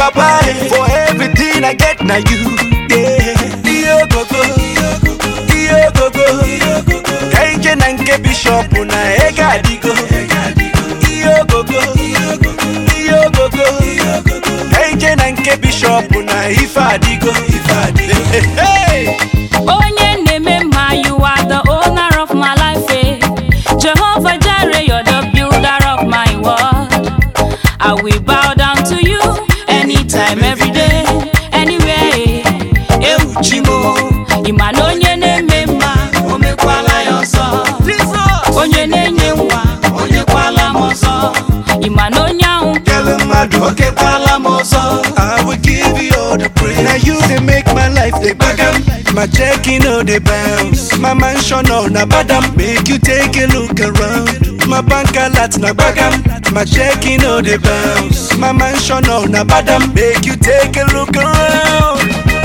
papa eh, for everything I get na you. Yeah. Iyo gogo, iyo gogo, ka ije na nke bishop na ego adigo. Iyo gogo, iyo gogo, ka ije na nke bishop na ife adigo. Hey, hey. Onye na-eme mma, you are the owner of my life. eh. Jehovah Jireh, you're the builder of my world. I will bow down to you anytime, every day, anywhere. eh. Ewu chimo, ịma na onye na-eme mma, o mekwala ya ọzọ. Onye na-enye nwa, o nyekwala m ọzọ. Ịma na onye ahụ Tell mmadụ okekwala m ọzọ I will give you all the praise Na you dey make my life dey gbagam My checking no dey bounce My mansion no na badam Make you take a look around My bank alert na gbagam My checking no dey bounce My mansion no na badam Make you take a look around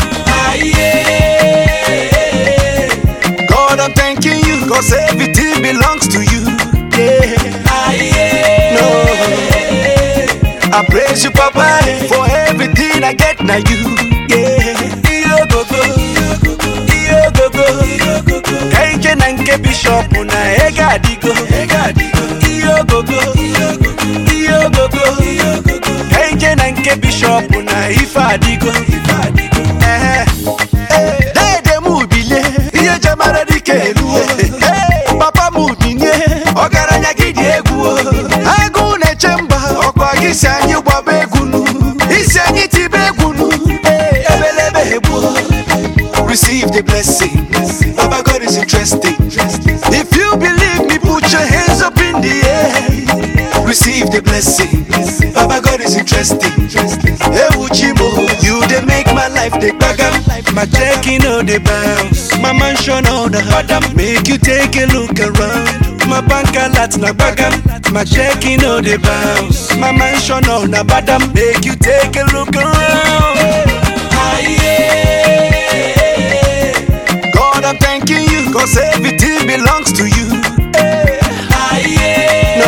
Aye. God I'm thanking you Cause everything belongs to you Yeah Aye. No I praise you, Papa, for everything I get now you. Yeah. Iyo gogo, iyo gogo, kaije na nke bishop na ega adigo. Iyo gogo, iyo gogo, kaije na nke bishop na ife adigo. Eh, eh, Dede mu bilie, ihe jamara dike eluo. Eh, Papa mu binye, ọgaranya gị dị egwu. o. Agụ na-eche mba, ọkwa gị si anyị gbaba egwu nu. Isi anyị tibe egwu nu. Eh, Ebelebe egbu. Receive the blessing. Baba God is interesting. If you believe me, put your hands up in the air. Receive the blessing. Baba God is interesting. Ewu Chimo, you dey make my life dey gbagam. My checking no dey bounce. My mansion no the badam. Make you take a look around. My bank alert na gbagam. My checking no dey bounce. My mansion no na badam. Make you take a look around. Aye. God, I'm thanking you, cause everything belongs to you. Eh. No.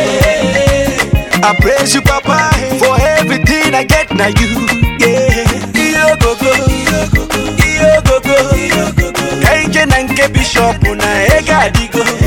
I praise you, Papa, for everything I get now you. Yeah. Iyo gogo, iyo gogo, ka ije na nke bishop na ego adigo.